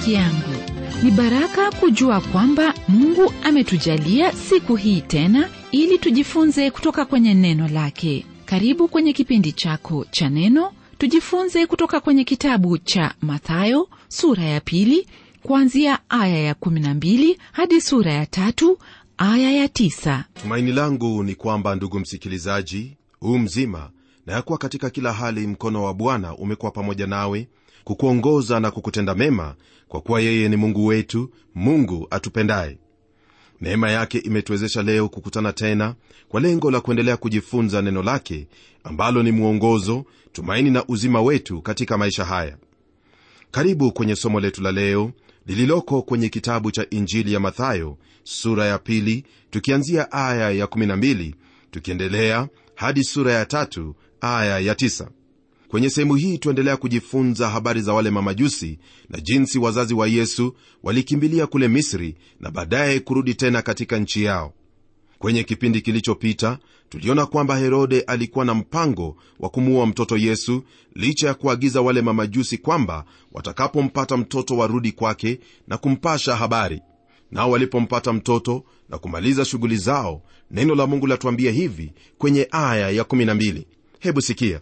rafiki yangu ni baraka kujua kwamba mungu ametujalia siku hii tena ili tujifunze kutoka kwenye neno lake karibu kwenye kipindi chako cha neno tujifunze kutoka kwenye kitabu cha mathayo sura ya pili kuanzia aya ya 12 hadi sura ya tatu aya ya 9 tumaini langu ni kwamba ndugu msikilizaji huu mzima na yakuwa katika kila hali mkono wa bwana umekuwa pamoja nawe kukuongoza na kukutenda mema kwa kuwa yeye ni mungu wetu mungu atupendaye neema yake imetuwezesha leo kukutana tena kwa lengo la kuendelea kujifunza neno lake ambalo ni mwongozo tumaini na uzima wetu katika maisha haya karibu kwenye somo letu la leo lililoko kwenye kitabu cha injili ya mathayo sura ya pili tukianzia aya ya 12 tukiendelea hadi sura ya tatu aya ya 9 kwenye sehemu hii tuendelea kujifunza habari za wale mamajusi na jinsi wazazi wa yesu walikimbilia kule misri na baadaye kurudi tena katika nchi yao kwenye kipindi kilichopita tuliona kwamba herode alikuwa na mpango wa kumuua mtoto yesu licha ya kuagiza wale mamajusi kwamba watakapompata mtoto warudi kwake na kumpasha habari nao walipompata mtoto na kumaliza shughuli zao neno la mungu latuambia hivi kwenye aya ya 12 hebu sikia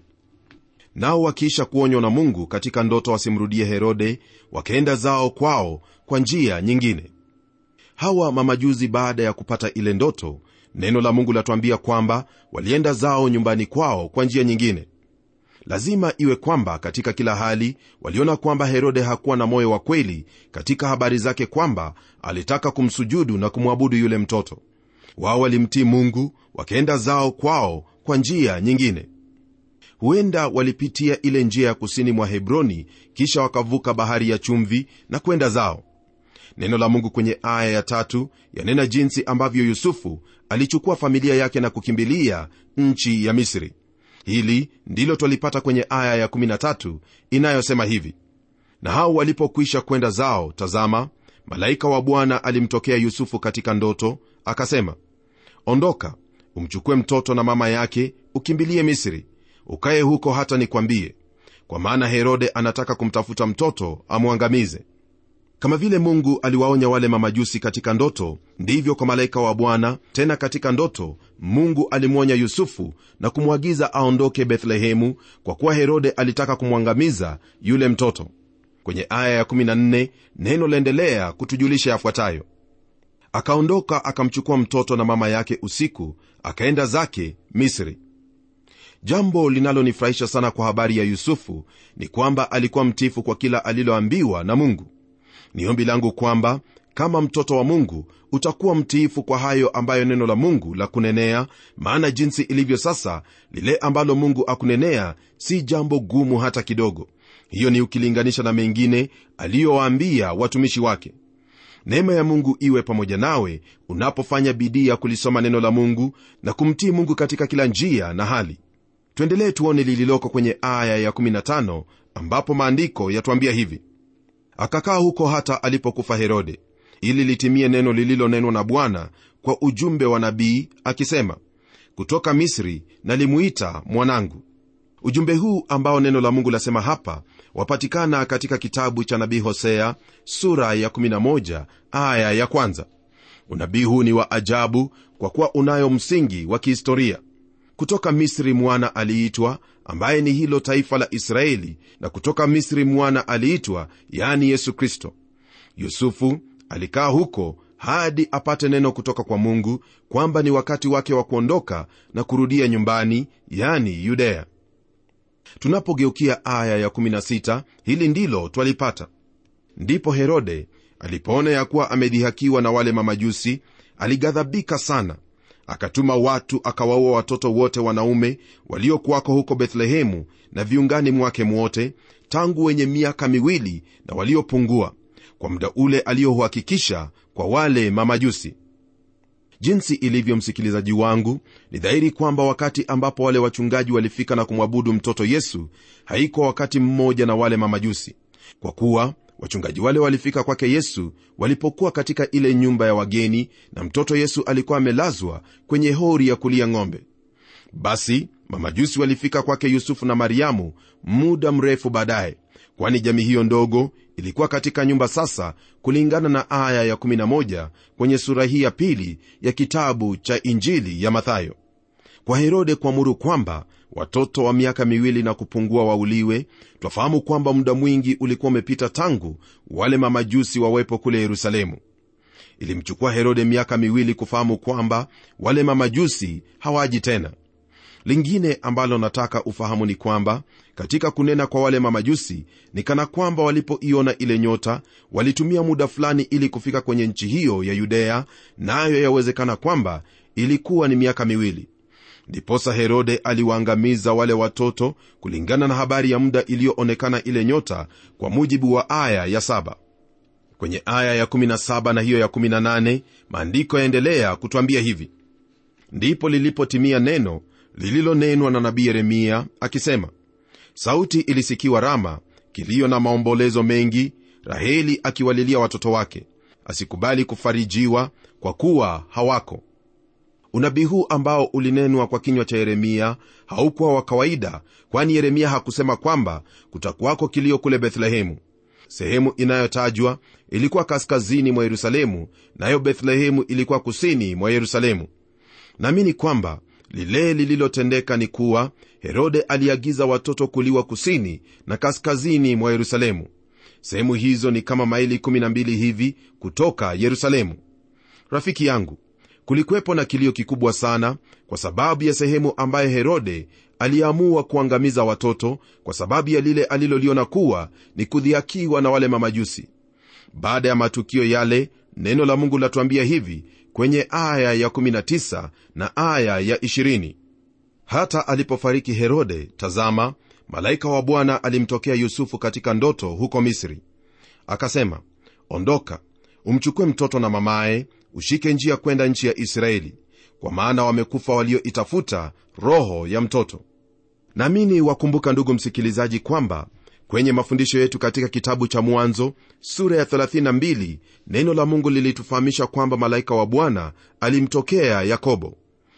nao wakiisha kuonywa na mungu katika ndoto wasimrudie herode wakaenda zao kwao kwa njia nyingine hawa mamajuzi baada ya kupata ile ndoto neno la mungu latuambia kwamba walienda zao nyumbani kwao kwa njia nyingine lazima iwe kwamba katika kila hali waliona kwamba herode hakuwa na moyo wa kweli katika habari zake kwamba alitaka kumsujudu na kumwabudu yule mtoto wao walimtii mungu wakaenda zao kwao kwa njia nyingine huenda walipitia ile njia ya kusini mwa hebroni kisha wakavuka bahari ya chumvi na kwenda zao neno la mungu kwenye aya ya tatu yanena jinsi ambavyo yusufu alichukua familia yake na kukimbilia nchi ya misri hili ndilo twalipata kwenye aya ya 13 inayosema hivi na hao walipokwisha kwenda zao tazama malaika wa bwana alimtokea yusufu katika ndoto akasema ondoka umchukue mtoto na mama yake ukimbilie misri ukaye huko hata nikwambie kwa maana herode anataka kumtafuta mtoto amwangamize kama vile mungu aliwaonya wale mamajusi katika ndoto ndivyo kwa malaika wa bwana tena katika ndoto mungu alimwonya yusufu na kumwagiza aondoke bethlehemu kwa kuwa herode alitaka kumwangamiza yule mtoto kwenye aya ya14 neno laendelea kutujulisha yafuatayo akaondoka akamchukua mtoto na mama yake usiku akaenda zake misri jambo linalonifurahisha sana kwa habari ya yusufu ni kwamba alikuwa mtifu kwa kila aliloambiwa na mungu ni ombi langu kwamba kama mtoto wa mungu utakuwa mtiifu kwa hayo ambayo neno la mungu la kunenea maana jinsi ilivyo sasa lile ambalo mungu akunenea si jambo gumu hata kidogo hiyo ni ukilinganisha na mengine aliyowaambia watumishi wake neema ya mungu iwe pamoja nawe unapofanya bidii ya kulisoma neno la mungu na kumtii mungu katika kila njia na hali tuendelee tuone lililoko kwenye aya ya15 ambapo maandiko yatuambia hivi akakaa huko hata alipokufa herode ili litimie neno lililonenwa na bwana kwa ujumbe wa nabii akisema kutoka misri nalimuita mwanangu ujumbe huu ambao neno la mungu lasema hapa wapatikana katika kitabu cha nabii hosea sura ya 11 aya ya kwanza unabii huu ni wa ajabu kwa kuwa unayo msingi wa kihistoria kutoka misri mwana aliitwa ambaye ni hilo taifa la israeli na kutoka misri mwana aliitwa yani yesu kristo yusufu alikaa huko hadi apate neno kutoka kwa mungu kwamba ni wakati wake wa kuondoka na kurudia nyumbani yani yudea tunapogeukia aya ya16 hili ndilo twalipata ndipo herode alipoona ya kuwa amedhihakiwa na wale mamajusi alighadhabika sana akatuma watu akawaua watoto wote wanaume waliokuwako huko bethlehemu na viungani mwake mwote tangu wenye miaka miwili na waliopungua kwa muda ule aliyohuhakikisha kwa wale mamajusi jinsi ilivyo msikilizaji wangu ni dhahiri kwamba wakati ambapo wale wachungaji walifika na kumwabudu mtoto yesu haikuwa wakati mmoja na wale mamajusi kwa kuwa wachungaji wale walifika kwake yesu walipokuwa katika ile nyumba ya wageni na mtoto yesu alikuwa amelazwa kwenye hori ya kulia ng'ombe basi mamajusi walifika kwake yusufu na mariamu muda mrefu baadaye kwani jamii hiyo ndogo ilikuwa katika nyumba sasa kulingana na aya ya 11 kwenye sura hii ya pili ya kitabu cha injili ya mathayo kwa herode kuamuru kwamba watoto wa miaka miwili na kupungua wauliwe twafahamu kwamba muda mwingi ulikuwa umepita tangu wale mamajusi wawepo kule yerusalemu ilimchukua herode miaka miwili kufahamu kwamba wale mamajusi hawaji tena lingine ambalo nataka ufahamu ni kwamba katika kunena kwa wale mamajusi ni kana kwamba walipoiona ile nyota walitumia muda fulani ili kufika kwenye nchi hiyo ya yudea nayo na yawezekana kwamba ilikuwa ni miaka miwili ndiposa herode aliwaangamiza wale watoto kulingana na habari ya muda iliyoonekana ile nyota kwa mujibu wa aya ya saba kwenye aya ya 17 na hiyo ya 18 maandiko yaendelea kutwambia hivi ndipo lilipotimia neno lililonenwa na nabii yeremia akisema sauti ilisikiwa rama kilio na maombolezo mengi raheli akiwalilia watoto wake asikubali kufarijiwa kwa kuwa hawako unabii huu ambao ulinenwa kwa kinywa cha yeremia haukuwa wa kawaida kwani yeremia hakusema kwamba kutakuwako kilio kule bethlehemu sehemu inayotajwa ilikuwa kaskazini mwa yerusalemu nayo bethlehemu ilikuwa kusini mwa yerusalemu naamini kwamba lile lililotendeka ni kuwa herode aliagiza watoto kuliwa kusini na kaskazini mwa yerusalemu sehemu hizo ni kama maili 12 hivi kutoka yerusalemu rafiki yangu kulikuwepo na kilio kikubwa sana kwa sababu ya sehemu ambaye herode aliamua kuangamiza watoto kwa sababu ya lile aliloliona kuwa ni kudhiakiwa na wale mamajusi baada ya matukio yale neno la mungu latuambia hivi kwenye aya ya 19 na aya ya 20 hata alipofariki herode tazama malaika wa bwana alimtokea yusufu katika ndoto huko misri akasema ondoka umchukue mtoto na mamaye ushike njia kwenda nchi ya israeli kwa maana wamekufa walioitafuta roho ya mtoto naamini wakumbuka ndugu msikilizaji kwamba kwenye mafundisho yetu katika kitabu cha mwanzo sura ya 32 neno la mungu lilitufahamisha kwamba malaika wa bwana alimtokea yakobo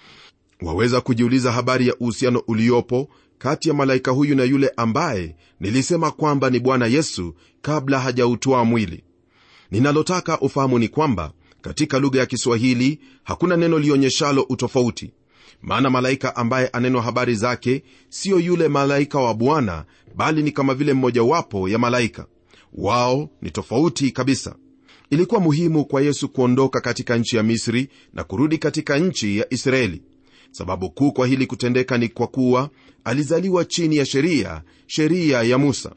waweza kujiuliza habari ya uhusiano uliopo kati ya malaika huyu na yule ambaye nilisema kwamba ni bwana yesu kabla hajautwaa mwili ninalotaka ufahamu ni kwamba katika lugha ya kiswahili hakuna neno lionyeshalo utofauti maana malaika ambaye anenwa habari zake siyo yule malaika wa bwana bali ni kama vile mmojawapo ya malaika wao ni tofauti kabisa ilikuwa muhimu kwa yesu kuondoka katika nchi ya misri na kurudi katika nchi ya israeli sababu kuu kwa hili kutendeka ni kwa kuwa alizaliwa chini ya sheria sheria ya musa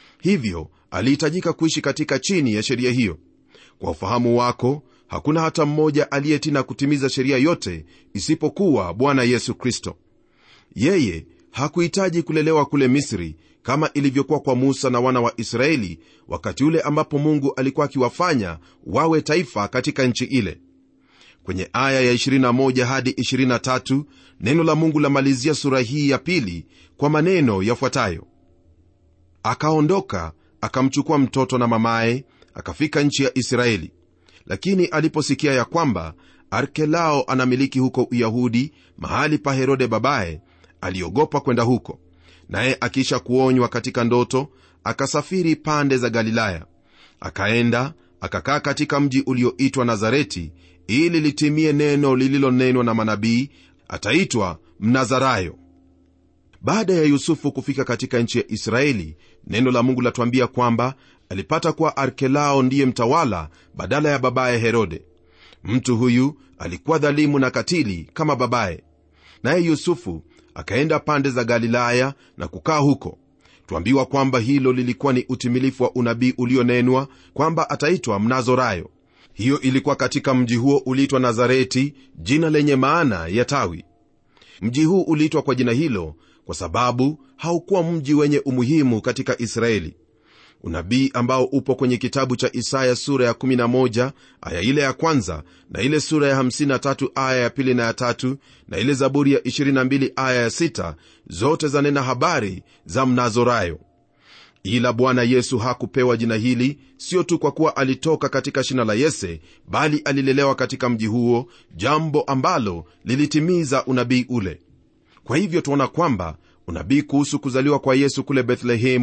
hivyo alihitajika kuishi katika chini ya sheria hiyo kwa ufahamu wako hakuna hata mmoja aliyetina kutimiza sheria yote isipokuwa bwana yesu kristo yeye hakuhitaji kulelewa kule misri kama ilivyokuwa kwa musa na wana wa israeli wakati ule ambapo mungu alikuwa akiwafanya wawe taifa katika nchi ile kwenye aya ya 21 hadi 23 neno la mungu lamalizia sura hii ya pili kwa maneno yafuatayo akaondoka akamchukua mtoto na mamaye akafika nchi ya israeli lakini aliposikia ya kwamba arkelao anamiliki huko uyahudi mahali pa herode babaye aliogopa kwenda huko naye akiisha kuonywa katika ndoto akasafiri pande za galilaya akaenda akakaa katika mji ulioitwa nazareti ili litimie neno lililonenwa na manabii ataitwa mnazarayo baada ya yusufu kufika katika nchi ya israeli neno la mungu latuambia kwamba alipata kuwa arkelao ndiye mtawala badala ya babaye herode mtu huyu alikuwa dhalimu na katili kama babaye naye yusufu akaenda pande za galilaya na kukaa huko twambiwa kwamba hilo lilikuwa ni utimilifu wa unabii ulionenwa kwamba ataitwa mnazorayo hiyo ilikuwa katika mji huo uliitwa nazareti jina lenye maana ya tawi mji huu uliitwa kwa jina hilo kwa sababu haukuwa mji wenye umuhimu katika israeli unabii ambao upo kwenye kitabu cha isaya sura ya 11 aya ile ya kwanza na ile sura ya 53 aya ya pili na ya tatu na ile zaburi ya 22 aya ya 6 zote zanena habari za mnazorayo ila bwana yesu hakupewa jina hili sio tu kwa kuwa alitoka katika shina la yese bali alilelewa katika mji huo jambo ambalo lilitimiza unabii ule kwa hivyo tuona kwamba unabii kuhusu kuzaliwa kwa yesu kule bethlehemu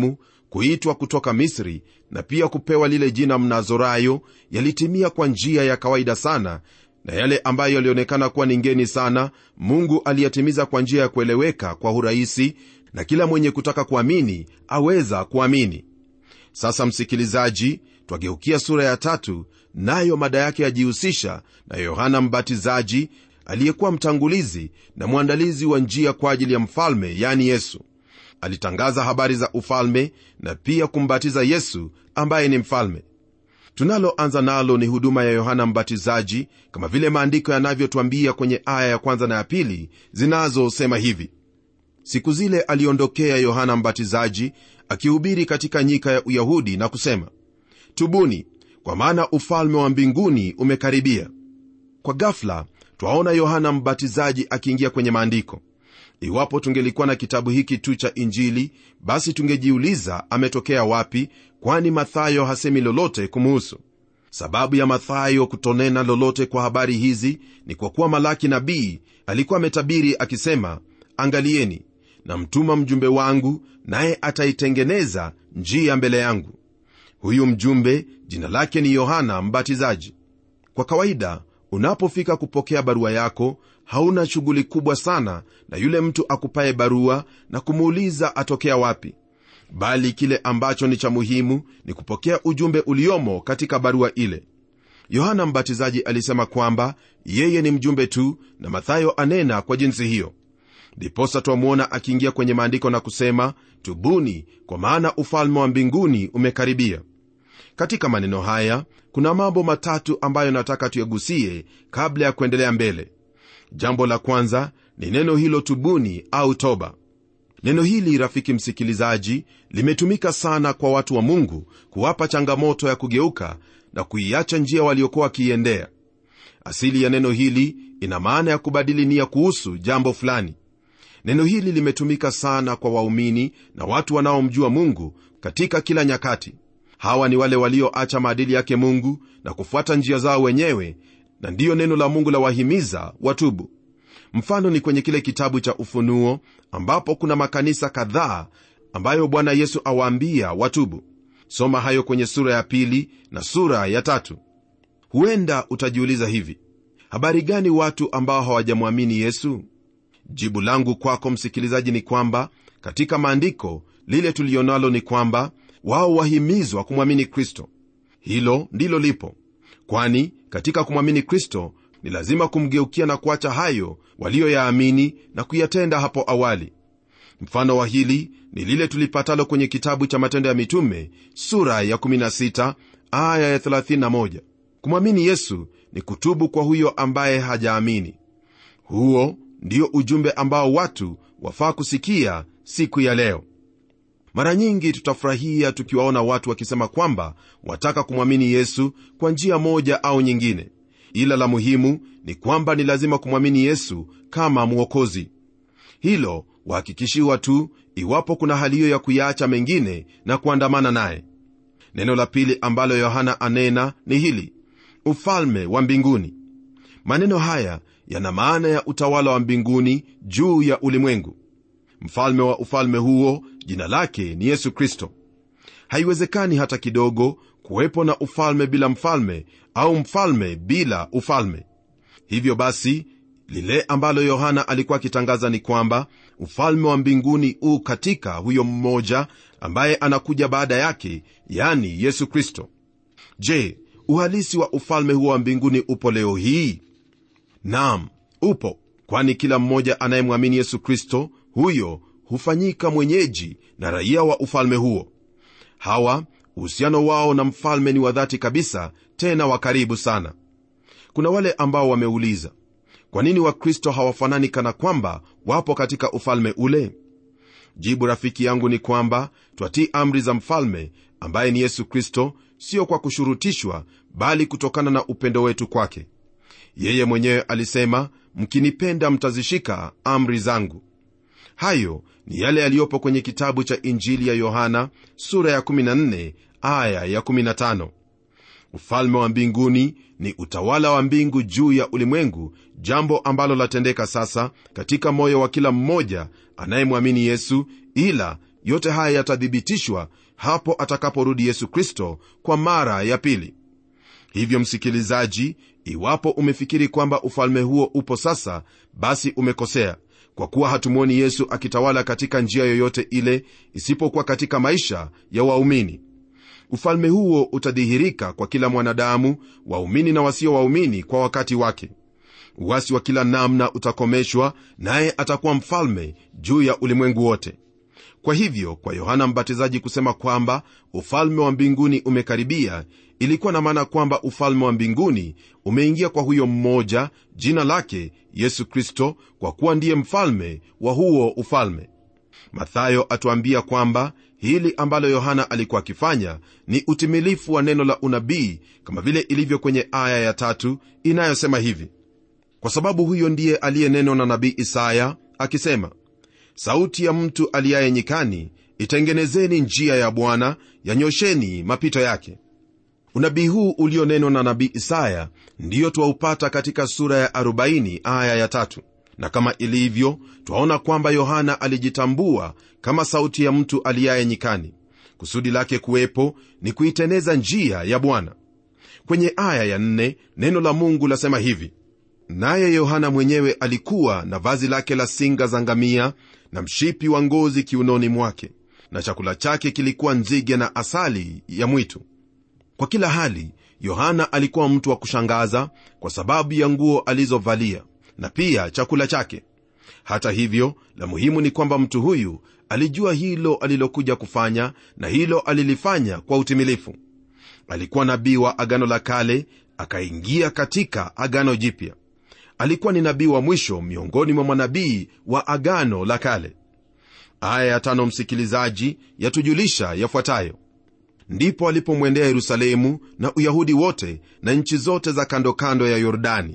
kuitwa kutoka misri na pia kupewa lile jina mnazorayo yalitimia kwa njia ya kawaida sana na yale ambayo yalionekana kuwa ni ngeni sana mungu aliyatimiza kwa njia ya kueleweka kwa urahisi na kila mwenye kutaka kuamini aweza kuamini sasa msikilizaji twageukia sura ya tatu nayo mada yake yajihusisha na yohana mbatizaji aliyekuwa mtangulizi na mwandalizi wa njia kwa ajili ya mfalme yani yesu alitangaza habari za ufalme na pia kumbatiza yesu ambaye ni mfalme tunaloanza nalo ni huduma ya yohana mbatizaji kama vile maandiko yanavyotwambia kwenye aya ya kwanza na ya pili zinazosema hivi siku zile aliondokea yohana mbatizaji akihubiri katika nyika ya uyahudi na kusema tubuni kwa maana ufalme wa mbinguni umekaribia kwa gafla twaona yohana mbatizaji akiingia kwenye maandiko iwapo tungelikuwa na kitabu hiki tu cha injili basi tungejiuliza ametokea wapi kwani mathayo hasemi lolote kumuhusu sababu ya mathayo kutonena lolote kwa habari hizi ni kwa kuwa malaki nabii alikuwa ametabiri akisema angalieni namtuma mjumbe wangu naye ataitengeneza njia mbele yangu huyu mjumbe jina lake ni yohana mbatizaji kwa kawaida unapofika kupokea barua yako hauna shughuli kubwa sana na yule mtu akupaye barua na kumuuliza atokea wapi bali kile ambacho ni cha muhimu ni kupokea ujumbe uliomo katika barua ile yohana mbatizaji alisema kwamba yeye ni mjumbe tu na mathayo anena kwa jinsi hiyo ndiposa twamwona akiingia kwenye maandiko na kusema tubuni kwa maana ufalme wa mbinguni umekaribia katika maneno haya kuna mambo matatu ambayo nataka tuyagusie kabla ya kuendelea mbele jambo la kwanza ni neno hilo tubuni au toba neno hili rafiki msikilizaji limetumika sana kwa watu wa mungu kuwapa changamoto ya kugeuka na kuiacha njia waliokuwa wakiiendea asili ya neno hili ina maana ya kubadili nia kuhusu jambo fulani neno hili limetumika sana kwa waumini na watu wanaomjua mungu katika kila nyakati hawa ni wale walioacha maadili yake mungu na kufuata njia zao wenyewe na ndiyo neno la mungu la wahimiza watubu mfano ni kwenye kile kitabu cha ufunuo ambapo kuna makanisa kadhaa ambayo bwana yesu awaambia watubu soma hayo kwenye sura ya pili na sura ya tatu huenda utajiuliza hivi habari gani watu ambao hawajamwamini yesu jibu langu kwako msikilizaji ni kwamba katika maandiko lile tulionalo ni kwamba wao wahimizwa kumwamini kristo hilo ndilo lipo kwani katika kumwamini kristo ni lazima kumgeukia na kuacha hayo waliyoyaamini na kuyatenda hapo awali mfano wa hili ni lile tulipatalo kwenye kitabu cha matendo ya mitume sura ya 16 aya ya 31 kumwamini yesu ni kutubu kwa huyo ambaye hajaamini huo ndio ujumbe ambao watu wafaa kusikia siku ya leo mara nyingi tutafurahia tukiwaona watu wakisema kwamba wataka kumwamini yesu kwa njia moja au nyingine ila la muhimu ni kwamba ni lazima kumwamini yesu kama mwokozi hilo wahakikishiwa tu iwapo kuna hali hiyo ya kuyaacha mengine na kuandamana naye neno la pili ambalo yohana anena ni hili ufalme wa mbinguni maneno haya yana maana ya utawala wa mbinguni juu ya ulimwengu mfalme wa ufalme huo jina lake ni yesu kristo haiwezekani hata kidogo kuwepo na ufalme bila mfalme au mfalme bila ufalme hivyo basi lile ambalo yohana alikuwa akitangaza ni kwamba ufalme wa mbinguni u katika huyo mmoja ambaye anakuja baada yake yani yesu kristo je uhalisi wa ufalme huo wa mbinguni upo leo hii nam upo kwani kila mmoja anayemwamini yesu kristo huyo hufanyika mwenyeji na raia wa ufalme huo hawa uhusiano wao na mfalme ni wa dhati kabisa tena wa karibu sana kuna wale ambao wameuliza kwa nini wakristo hawafanani kana kwamba wapo katika ufalme ule jibu rafiki yangu ni kwamba twatii amri za mfalme ambaye ni yesu kristo sio kwa kushurutishwa bali kutokana na upendo wetu kwake yeye mwenyewe alisema mkinipenda mtazishika amri zangu hayo ni yale yaliyopo kwenye kitabu cha injili ya yohana sura ya 14 aya ya 15 ufalme wa mbinguni ni utawala wa mbingu juu ya ulimwengu jambo ambalo latendeka sasa katika moyo wa kila mmoja anayemwamini yesu ila yote haya yatathibitishwa hapo atakaporudi yesu kristo kwa mara ya pili hivyo msikilizaji iwapo umefikiri kwamba ufalme huo upo sasa basi umekosea kwa kuwa hatumwoni yesu akitawala katika njia yoyote ile isipokuwa katika maisha ya waumini ufalme huo utadhihirika kwa kila mwanadamu waumini na wasio waumini kwa wakati wake uwasi wa kila namna utakomeshwa naye atakuwa mfalme juu ya ulimwengu wote kwa hivyo kwa yohana mbatizaji kusema kwamba ufalme wa mbinguni umekaribia ilikuwa na maana kwamba ufalme wa mbinguni umeingia kwa huyo mmoja jina lake yesu kristo kwa kuwa ndiye mfalme wa huo ufalme mathayo atuambia kwamba hili ambalo yohana alikuwa akifanya ni utimilifu wa neno la unabii kama vile ilivyo kwenye aya ya tatu inayosema hivi kwa sababu huyo ndiye aliyenenwa na nabii isaya akisema sauti ya mtu aliyaye nyikani itengenezeni njia ya bwana yanyosheni mapito yake unabii huu ulionenwa na nabii isaya ndiyo twaupata katika sura ya 40 aya ya tatu na kama ilivyo twaona kwamba yohana alijitambua kama sauti ya mtu aliyaye nyikani kusudi lake kuwepo ni kuiteneza njia ya bwana kwenye aya ya nne, neno la mungu lasema hivi naye yohana mwenyewe alikuwa na vazi lake la singa za ngamia na mshipi wa ngozi kiunoni mwake na chakula chake kilikuwa nzige na asali ya mwitu kwa kila hali yohana alikuwa mtu wa kushangaza kwa sababu ya nguo alizovalia na pia chakula chake hata hivyo la muhimu ni kwamba mtu huyu alijua hilo alilokuja kufanya na hilo alilifanya kwa utimilifu alikuwa nabii wa agano la kale akaingia katika agano jipya alikuwa ni nabii wa mwisho miongoni mwa manabii wa agano la kale aya ya tano msikilizaji yatujulisha yafuatayo ndipo alipomwendea yerusalemu na uyahudi wote na nchi zote za kando kando ya yordani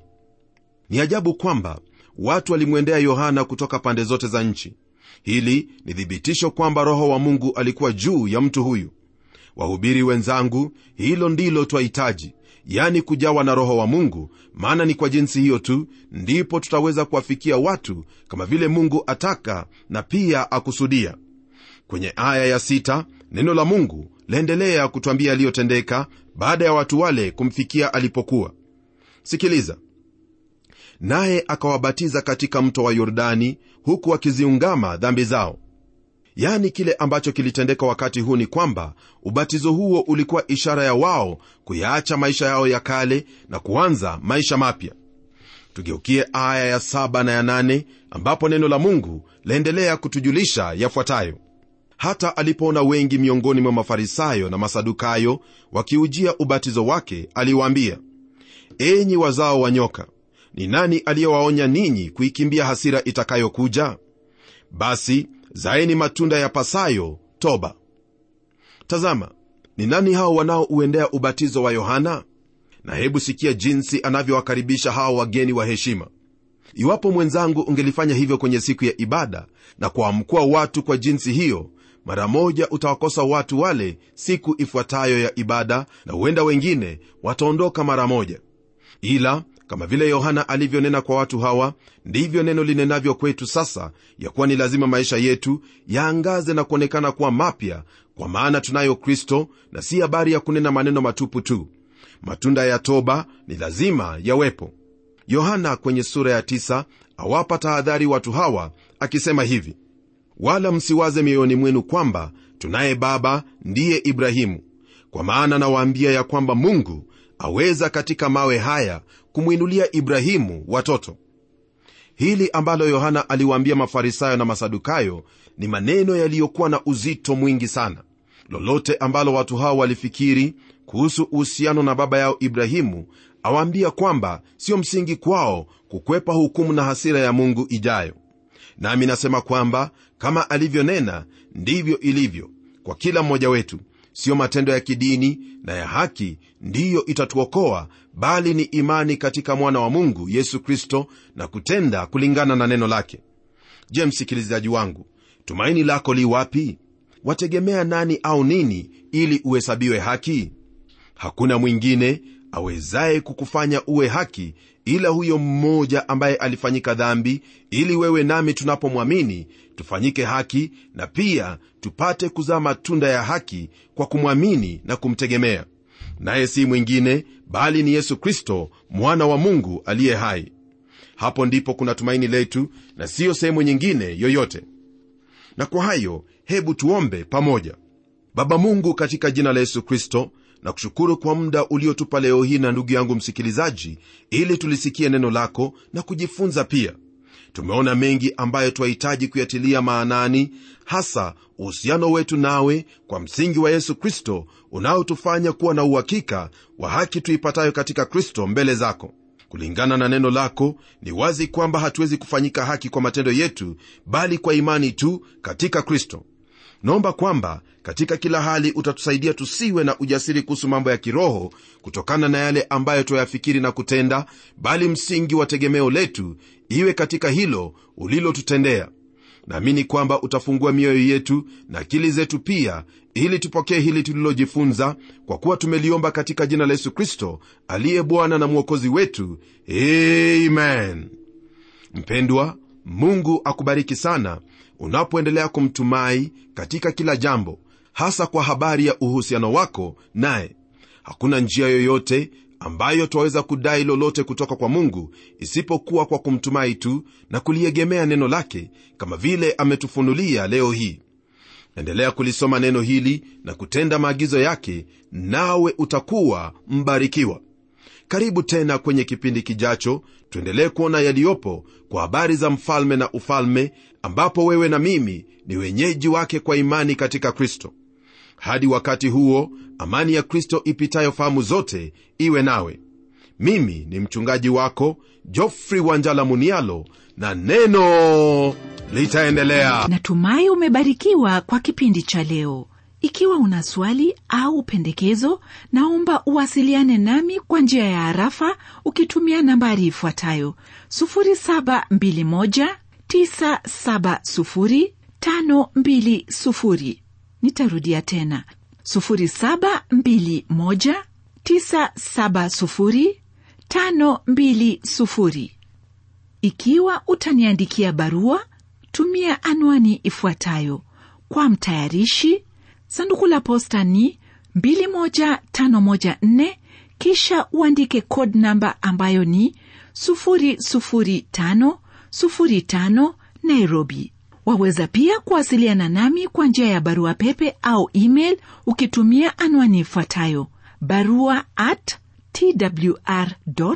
ni ajabu kwamba watu walimwendea yohana kutoka pande zote za nchi hili ni thibitisho kwamba roho wa mungu alikuwa juu ya mtu huyu wahubiri wenzangu hilo ndilo twahitaji yani kujawa na roho wa mungu maana ni kwa jinsi hiyo tu ndipo tutaweza kuwafikia watu kama vile mungu ataka na pia akusudia kwenye aya ya sita, neno la mungu laendelea kutwambia yaliyotendeka baada ya watu wale kumfikia alipokuwa sikiliza naye akawabatiza katika mto wa yordani huku akiziungama dhambi zao yaani kile ambacho kilitendeka wakati huu ni kwamba ubatizo huo ulikuwa ishara ya wao kuyaacha maisha yao ya kale na kuanza maisha mapya tugeukie aya ya saba na ya nane ambapo neno la mungu laendelea kutujulisha yafuatayo hata alipoona wengi miongoni mwa mafarisayo na masadukayo wakiujia ubatizo wake aliwaambia enyi wazao wa nyoka ni nani aliyewaonya ninyi kuikimbia hasira itakayokuja basi zaeni matunda ya pasayo toba tazama ni nani hao wanaouendea ubatizo wa yohana na hebu sikia jinsi anavyowakaribisha hao wageni wa heshima iwapo mwenzangu ungelifanya hivyo kwenye siku ya ibada na kuamkua watu kwa jinsi hiyo mara moja utawakosa watu wale siku ifuatayo ya ibada na huenda wengine wataondoka mara moja ila kama vile yohana alivyonena kwa watu hawa ndivyo neno linenavyo kwetu sasa ya kuwa ni lazima maisha yetu yaangaze na kuonekana kuwa mapya kwa maana tunayo kristo na si habari ya kunena maneno matupu tu matunda ya toba ni lazima yawepo yohana kwenye sura ya tisa awapa tahadhari watu hawa akisema hivi wala msiwaze mioyoni mwenu kwamba tunaye baba ndiye ibrahimu kwa maana nawaambia ya kwamba mungu aweza katika mawe haya kumwinulia ibrahimu watoto hili ambalo yohana aliwaambia mafarisayo na masadukayo ni maneno yaliyokuwa na uzito mwingi sana lolote ambalo watu hao walifikiri kuhusu uhusiano na baba yao ibrahimu awaambia kwamba sio msingi kwao kukwepa hukumu na hasira ya mungu ijayo nami nasema kwamba kama alivyonena ndivyo ilivyo kwa kila mmoja wetu siyo matendo ya kidini na ya haki ndiyo itatuokoa bali ni imani katika mwana wa mungu yesu kristo na kutenda kulingana na neno lake je msikilizaji wangu tumaini lako li wapi wategemea nani au nini ili uhesabiwe haki hakuna mwingine awezaye kukufanya uwe haki ila huyo mmoja ambaye alifanyika dhambi ili wewe nami tunapomwamini tufanyike haki na pia tupate kuzaa matunda ya haki kwa kumwamini na kumtegemea naye si mwingine bali ni yesu kristo mwana wa mungu aliye hai hapo ndipo kuna tumaini letu na siyo sehemu nyingine yoyote na kwa hayo hebu tuombe pamoja baba mungu katika jina la yesu kristo na kushukuru kwa muda uliotupa leo hii na ndugu yangu msikilizaji ili tulisikie neno lako na kujifunza pia tumeona mengi ambayo twahitaji kuyatilia maanani hasa uhusiano wetu nawe kwa msingi wa yesu kristo unaotufanya kuwa na uhakika wa haki tuipatayo katika kristo mbele zako kulingana na neno lako ni wazi kwamba hatuwezi kufanyika haki kwa matendo yetu bali kwa imani tu katika kristo naomba kwamba katika kila hali utatusaidia tusiwe na ujasiri kuhusu mambo ya kiroho kutokana na yale ambayo twayafikiri na kutenda bali msingi wa tegemeo letu iwe katika hilo ulilotutendea naamini kwamba utafungua mioyo yetu na akili zetu pia ili tupokee hili tulilojifunza kwa kuwa tumeliomba katika jina la yesu kristo aliye bwana na mwokozi wetu amen mpendwa mungu akubariki sana unapoendelea kumtumai katika kila jambo hasa kwa habari ya uhusiano wako naye hakuna njia yoyote ambayo twaweza kudai lolote kutoka kwa mungu isipokuwa kwa kumtumai tu na kuliegemea neno lake kama vile ametufunulia leo hii endelea kulisoma neno hili na kutenda maagizo yake nawe utakuwa mbarikiwa karibu tena kwenye kipindi kijacho tuendelee kuona yaliyopo kwa habari za mfalme na ufalme ambapo wewe na mimi ni wenyeji wake kwa imani katika kristo hadi wakati huo amani ya kristo ipitayo fahamu zote iwe nawe mimi ni mchungaji wako jofri wanjala munialo na neno litaendelea natumai umebarikiwa kwa kipindi cha leo ikiwa una swali au pendekezo naomba uwasiliane nami kwa njia ya harafa ukitumia nambari ifuatayo 721970520 nitarudia tena 721970520 ikiwa utaniandikia barua tumia anwani ifuatayo kwa mtayarishi sanduku la posta ni 21514 kisha uandike code namba ambayo ni 00505 nairobi waweza pia kuwasiliana nami kwa njia ya barua pepe au email ukitumia anwani ifuatayo barua at twr co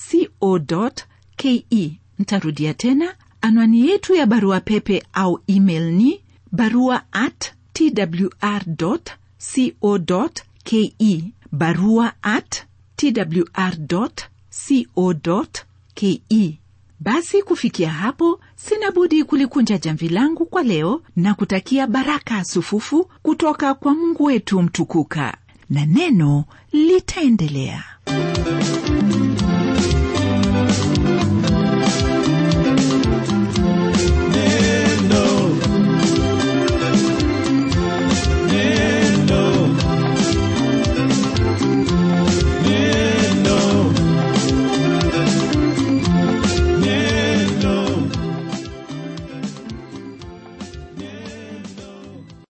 ke ntarudia tena anwani yetu ya barua pepe au email ni barua at twr co ke barua at twr co ke basi kufikia hapo sina budi kulikunja jamvi langu kwa leo na kutakia baraka sufufu kutoka kwa mungu wetu mtukuka na neno litaendelea